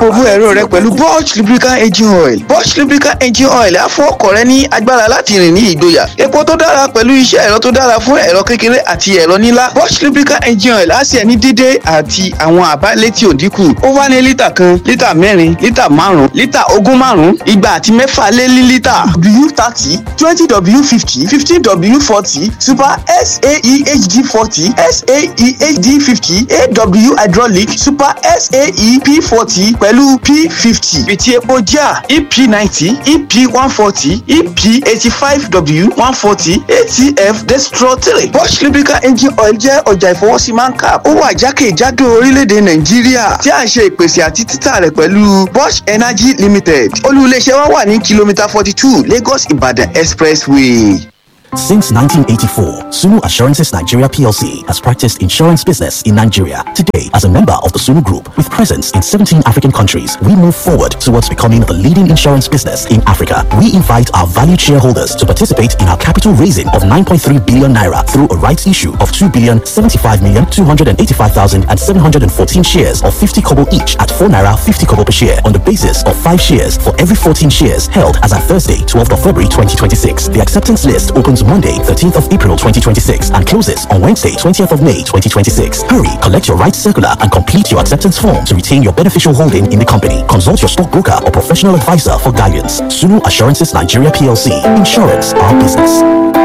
dáàbò bo ẹ̀rọ rẹ pẹ̀lú Bosch lubricant engine oil Bosch lubricant engine oil á fún ọkọ̀ rẹ ní agbára láti rìn ní ìgboyà epo tó dára pẹ̀lú iṣẹ́ ẹ̀rọ tó dára fún ẹ̀rọ kékeré àti ẹ̀rọ ńlá Bosch lubricant engine oil á sì ẹni dídé àti àwọn àbá létí òdínkù ó wá ní lítà kan lítà mẹ́rin lítà márùn-ún lítà ogún márùn-ún igba àti mẹ́fà lé ní lítà w thirty twenty w fifty fifteen w forty super saehd forty saehd fifty aw hydraulic super saep forty pẹ̀lú p fifty fìtí epo jà ep ninety ep one forty ep eighty five w one forty atf destro three Bosch lubricant engine oil jẹ́ ọjà ìfọwọ́sí mancap ó wà jákèjádò orílẹ̀-èdè nàìjíríà tí a ń ṣe ìpèsè àti títà rẹ̀ pẹ̀lú Bosch energy limited olú-iléeṣẹ́ wa wà ní kìlómítà forty two lagos ibadan expressway. Since 1984, Sunu Assurances Nigeria PLC has practiced insurance business in Nigeria. Today, as a member of the Sunu Group with presence in 17 African countries, we move forward towards becoming the leading insurance business in Africa. We invite our valued shareholders to participate in our capital raising of 9.3 billion naira through a rights issue of 2 billion 75 million 285,000 and 714 shares of 50 kobo each at 4 naira 50 kobo per share on the basis of 5 shares for every 14 shares held as at Thursday, 12th of February 2026. The acceptance list opens Monday, 13th of April 2026 and closes on Wednesday, 20th of May 2026. Hurry, collect your rights circular and complete your acceptance form to retain your beneficial holding in the company. Consult your stockbroker or professional advisor for guidance. Sunu Assurances Nigeria PLC. Insurance, our business.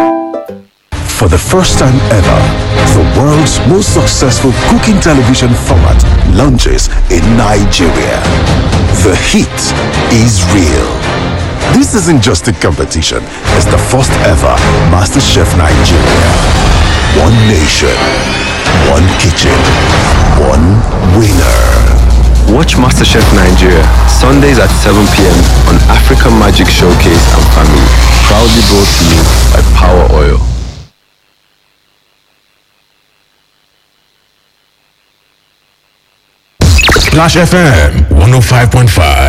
For the first time ever, the world's most successful cooking television format launches in Nigeria. The heat is real. This isn't just a competition, it's the first ever MasterChef Nigeria. One nation, one kitchen, one winner. Watch MasterChef Nigeria Sundays at 7 p.m. on African Magic Showcase and Family. Proudly brought to you by Power Oil. Splash FM 105.5